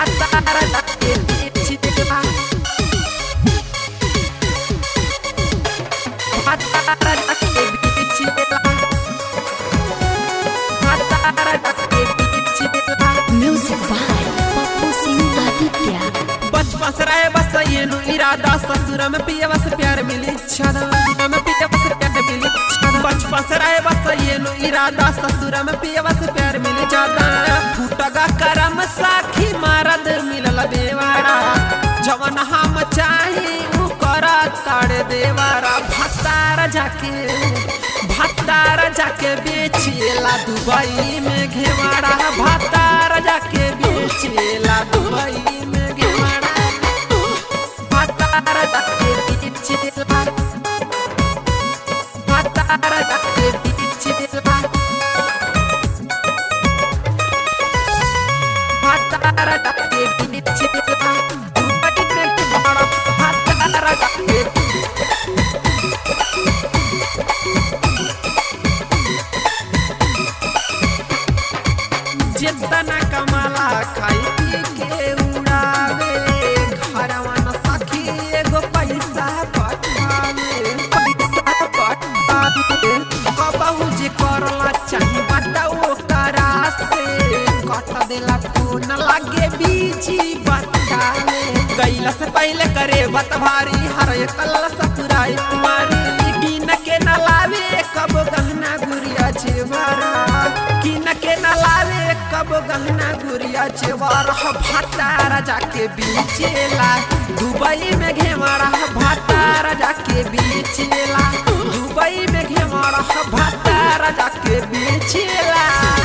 भातार जाके बेचेला भातार जाके बेचेला भातार जाके बेचेला Music by Papu Singh Aditya. बचपन से रहे बस ये नु इरादा ससुर में पिए बस प्यार मिली छदा में पिए बस प्यार मिली छदा बचपन से रहे बस ये नु इरादा ससुर में पिए बस प्यार मिली जादा फूटगा करम साखी मारद मिलल देवारा जवन हम चाही उ करा ताड़ देवारा भतार जाके भतार जाके बेचेला दुबई में घेवाड़ा भतार जाके बेचेला दुबई में घेवाड़ा भतार जाके बेचेला भतार जाके बेचेला भतार जाके बेचेला दुबई में घेवाड़ा भतार जाके जितना कमाला खाई पी के उड़ावे घरवा न सखी एगो पैसा पटावे पैसा पटावे कबहू जे करला चाही बताओ करा से कट देला फोन लागे बीजी बतावे कैला से पहले करे बत भारी हर एक कल ससुराई तुम्हारी गिन के न लावे कब गहना गुड़िया जेवरा गिन के न लावे कब गहना गुड़िया जेवर भातार जाके बीचेला दुबई में घेवड़ा भातार जाके बीचेला दुबई में घेवड़ा भातार जाके बीचेला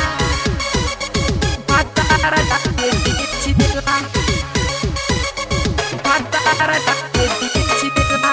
भातार जाके बीचेला भातार जाके बीचेला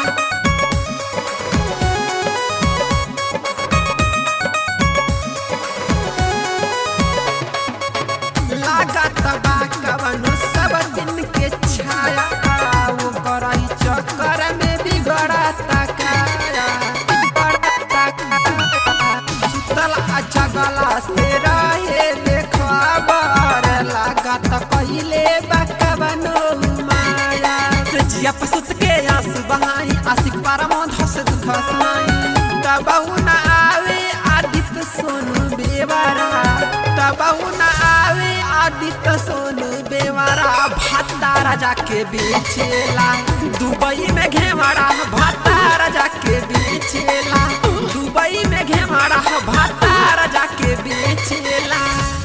लागत बा कवनो सब दिन के छाया वो करई चक्कर में बिगड़ता काया बिगड़ता काया सुतल आ जगला से रहे देखबर लागत कहिले बा कवनो माया जिया पसुत के आंसू बहाई आशिक पारम धस दुख सुनाई तबहु न आवे आदित्य सोनू बेवारा तबहु न आवे आदित्य सोनू बेवारा भातारा जाके बेचेला दुबई में घेवाड़ा भातारा जाके बेचेला दुबई में घेवाड़ा भातारा जाके बेचेला